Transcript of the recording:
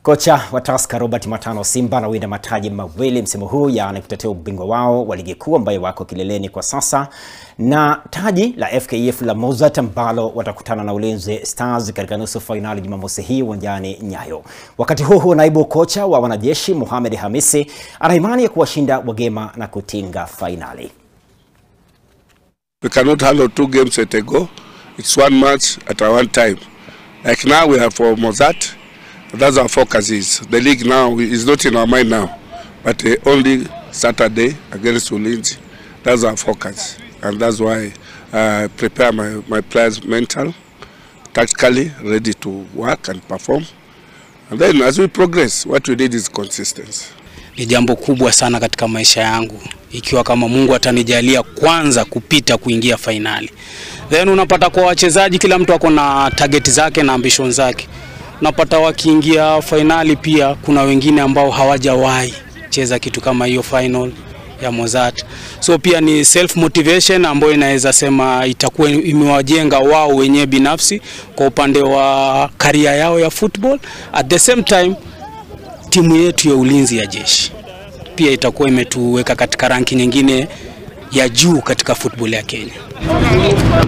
Kocha wa Tusker Robert Matano Simba anawinda mataji mawili msimu huu yaani kutetea ubingwa wao wa ligi kuu ambayo wako kileleni kwa sasa na taji la FKF la Mozart ambalo watakutana na Ulinzi Stars katika nusu fainali Jumamosi hii uwanjani Nyayo. Wakati huo huo, naibu kocha wa wanajeshi Mohamed Hamisi ana imani ya kuwashinda wagema na kutinga fainali. We cannot handle two games at a go. It's one match at a one time. Like now we have for Mozart. That's our focus is. The league now is not in our mind now. But uh, only Saturday against Ulinzi. That's our focus. And that's why I prepare my, my players mental, tactically, ready to work and perform. And then as we progress, what we need is consistency. Ni jambo kubwa sana katika maisha yangu, ikiwa kama Mungu atanijalia kwanza kupita kuingia fainali. Then unapata kwa wachezaji, kila mtu ako na target zake na ambition zake. Unapata wakiingia fainali, pia kuna wengine ambao hawajawahi cheza kitu kama hiyo final ya Mozart. So pia ni self motivation ambayo inaweza sema itakuwa imewajenga wao wenyewe binafsi kwa upande wa karia yao ya football. At the same time timu yetu ya ulinzi ya jeshi pia itakuwa imetuweka katika ranki nyingine ya juu katika football ya Kenya.